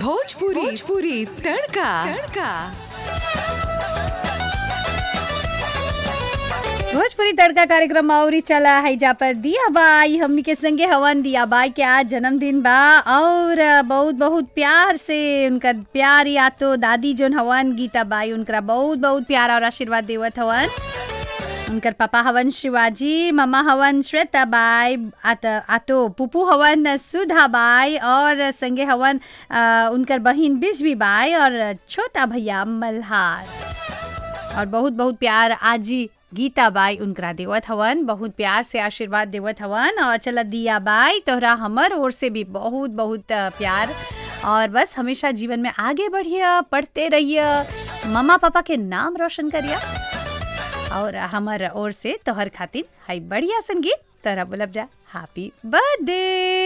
भोजपुरी भोजपुरी तड़का तड़का भोजपुरी तड़का कार्यक्रम अउरी चला है जा पर दिया बाई हमनी के संगे हवन दिया बाई के आज जन्मदिन बा और बहुत बहुत प्यार से उनका प्यार या तो दादी जोन हवन गीता बाई उनकरा बहुत बहुत प्यार और आशीर्वाद देवत हवन उनकर पापा हवन शिवाजी मम्मा हवन श्वेता बाई आत आतो पुपू हवन सुधा बाई और संगे हवन अ, उनकर बहिन बिजवी बाई और छोटा भैया मल्हार और बहुत बहुत प्यार आजी गीता बाई उनकरा देवत हवन बहुत प्यार से आशीर्वाद देवत हवन और चला दिया बाई तोहरा हमर ओर से भी बहुत बहुत अ, प्यार और बस हमेशा जीवन में आगे बढ़िए पढ़ते रहिए मम्मा पापा के नाम रोशन करिए और हमार ओर से तोहर खातिर हाई बढ़िया संगीत तोहरा बोलब जा हैप्पी बर्थडे